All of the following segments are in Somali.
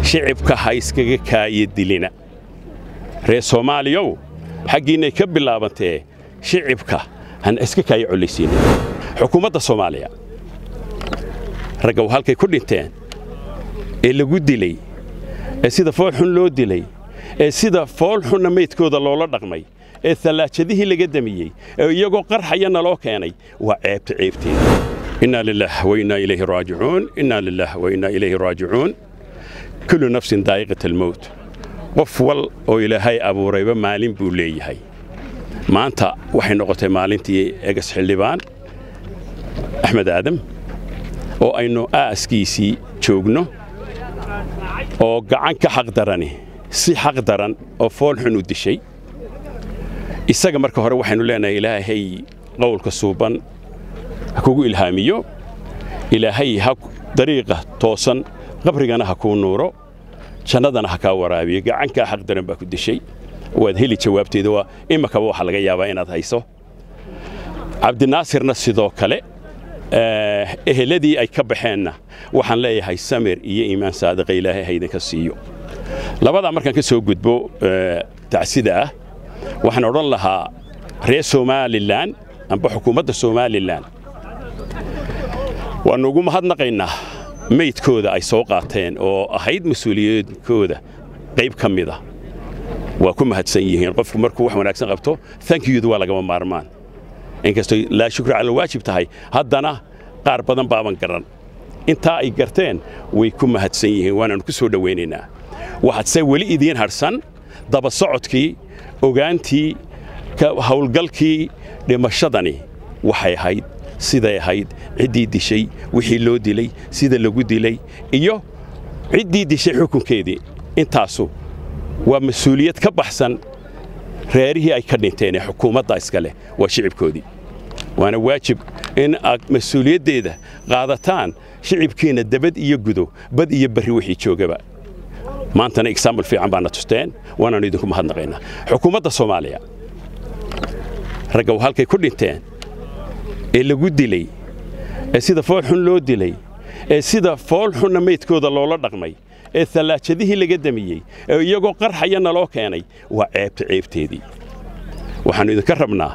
shicibka ha iskaga kaaya dilina reer soomaaliyow xaggiinnay ka bilaabantee shicibka han iska kaaya collaysiinin xukuumadda soomaaliya ragga halkay ku dhinteen ee lagu dilay ee sida foolxun loo dilay ee sida foolxunna maydkooda loola dhaqmay ee tallaajadihii laga damiyey ee iyagoo qarxaya naloo keenay waa ceebta ceebteeda innaa lilaah wa innaa ilayhi raajicuun innaa lilaah wa innaa ilayhi raajicuun kullu nafsin daa'iqat almowt qof wal oo ilaahay abuurayba maalin buu leeyahay maanta waxay noqotay maalintii egas xildhibaan axmed aadam oo aynu aaskiisii joogno oo gacan ka xaqdarani si xaq daran oo foolxun u dishay isaga marka hore waxaynu leenahay ilaahay qowlka suuban ha kugu ilhaamiyo ilaahay ha dariiqa toosan qabrigana ha kuu nuuro jannadana ha kaa waraabiyo gacankaa xaq daran baa ku dishay waad heli jawaabteeda waa imakaba waxaa laga yaabaa inaad hayso cabdinaasirna sidoo kale eheladii ay ka baxeenna waxaan leeyahay samir iyo iimaan saadiqa ilaahay ha idinka siiyo labadaa markaan ka soo gudbo tacsida ah waxaan odhan lahaa reer somalilan amba xukuumadda somalilan waannu ugu mahadnaqaynaa meydkooda ay soo qaateen oo ahayd mas-uuliyaedkooda qayb ka mida waa ku mahadsan yihiin qofku markuu wax wanaagsan qabto tankiyudu waa lagama maarmaan inkastoo laa shukri cala waajib tahay haddana qaar badan baaban garan intaa ay garteen way ku mahadsan yihiin waanaannu ku soo dhowaynaynaa waxaadse weli idiin hadhsan daba socodkii ogaantii hawlgalkii dhimashadani waxay ahayd siday ahayd ciddii dishay wixii loo dilay sida lagu dilay iyo ciddii dishay xukunkeedii intaasu waa mas-uuliyad ka baxsan reerihii ay ka dhinteen ee xukuumadda iska leh waa shicibkoodii waana waajib in aad mas-uuliyaddeeda qaadataan shicibkiinna dabad iyo gudo bad iyo barri wixii joogaba maantana exaambul fiican baana tusteen waanaannu idinku mahadnaqaynaa xukuumadda soomaaliya ragga halkay ku dhinteen ee lagu dilay ee sida foolxun loo dilay ee sida foolxunna maydkooda loola dhaqmay ee tallaajadihii laga damiyey ee iyagoo qarxaya naloo keenay waa ceebta ceebteedii waxaannu idinka rabnaa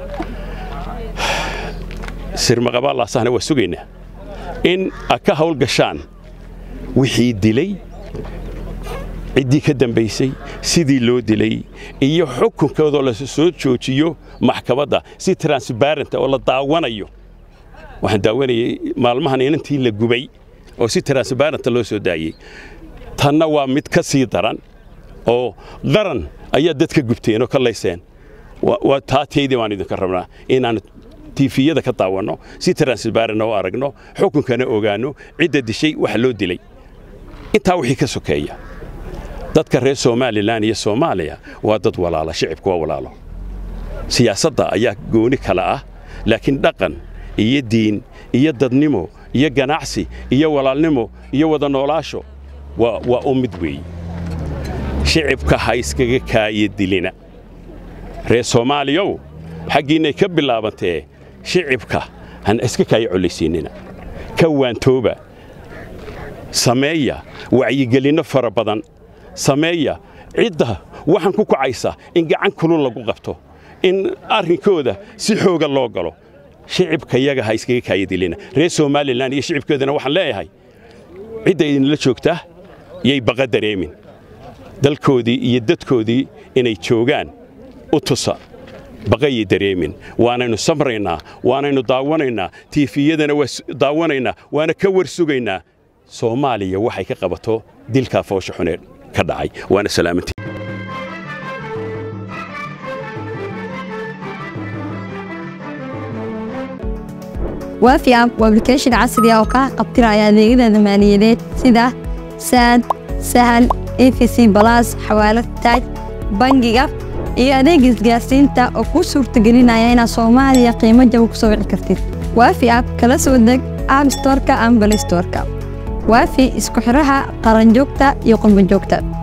sirmaqabaalaasahna waa sugaynaa in ad ka hawl gashaan wixii dilay ciddii ka dambaysay sidii loo dilay iyo xukunkoodoo la soo joojiyo maxkamadda si transbarent oo la daawanayo waxaan daawanayay maalmahan inantii la gubay oo si transbarenta loo soo daayey tanna waa mid ka sii daran oo qaran ayaa dadka gubteen oo ka layseen waa taateydii baan idinka rabnaa inaannu tiifiyada ka daawanno si transbarent oo aragno xukunkana ogaanno cidda dishay waxa loo dilay intaa wixii ka sokeeya dadka reer somalilan iyo soomaaliya waa dad walaala shicibku waa walaalo siyaasadda ayaa gooni kale ah laakiin dhaqan iyo diin iyo dadnimo iyo ganacsi iyo walaalnimo iyo wada noolaasho waa u mid weeye shicibka ha iskaga kaaya dilina reer soomaaliyow xaggiinnay ka bilaabantee shicibka han iska kaaya collaysiinina ka waantooba sameeya wacyigelinno fara badan sameeya cidda waxaan ku kacaysa in gacan kulul lagu qabto in arrinkooda si xooga loo galo shicibka yaga ha iskaga kaayadilina reer somalilan iyo shicibkoodana waxaan leeyahay cidda idinla joogtaa yay baqa dareemin dalkoodii iyo dadkoodii inay joogaan u tusa baqayay dareemin waanaynu samraynaa waanaynu daawanaynaa tiifiyadana waa daawanaynaa waana ka war sugaynaa soomaaliya waxay ka qabato dilkaa foosha xuneed ka dhacay waana salaamantii waafi app waa application casri ah oo kaa qabtiraya adeegyada maaliyadeed sida saad sahal efc balas xawaalad taaj bangiga iyo adeeg isgaarsiinta oo kuu suurtagelinaya inaad soomaaliya qiimo jaba ku soo wici kartid waafi app kala soo deg app storka ama balistorka waafi isku xidhaha qaranjoogta iyo qurbanjoogta